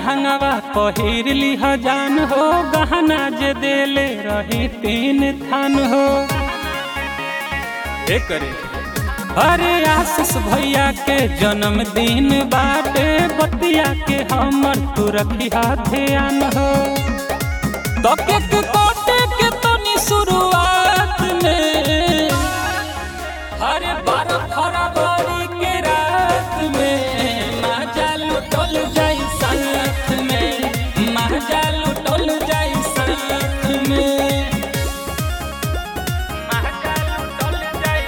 लहंगावा पहिर लिह जान हो गहना जे देले रही तीन थान हो ए करे अरे आशीष भैया के जन्मदिन बाटे बतिया के हमर तू रखिया ध्यान हो तो केक काटे के तनी शुरुआत में अरे बारह फरवरी के रात में माजा लुटल जाई साथ में माजा लुटल जाई साथ में माजा लुटल जाई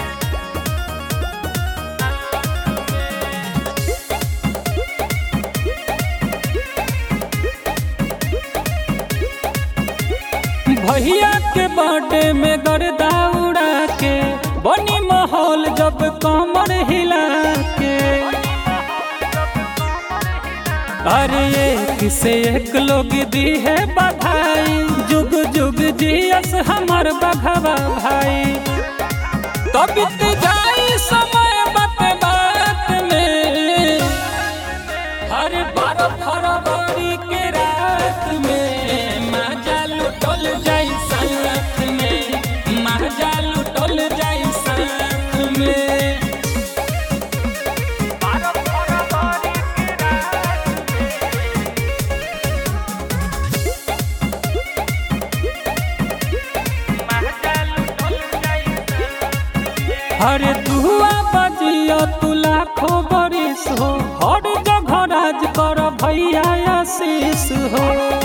भैया के बर्थडे में गर्दा उड़ा के बनी माहौल जब कमर हिला के अरे एक से एक लोग दी है बधाई जुग जुग जियस हमर बघवा भाई तो बीत जाई समय बात बात में अरे बारह फरवरी के रात में माजा लुटल जाई साथ में माजा लुटल जाई साथ में बारह फरवरी के रात माजा लुटल जाई अरे दुआ बजियो तू लाखो बरिस हो हर जगह राज कर भैया आशीष हो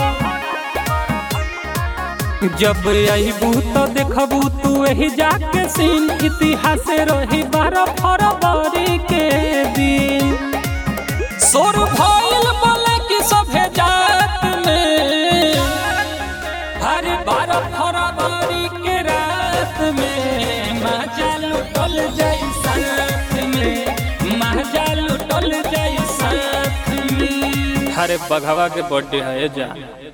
जब अबू तो देखबू तू एही जाके सीन इतिहास रही बारह फरवरी के दिन सोर भइल बोले कि सभे जात में हर बारह फरवरी के रात में माजा लुटल जाई साथ में माजा लुटल जाई साथ में हरे बघवा के बर्थडे है जा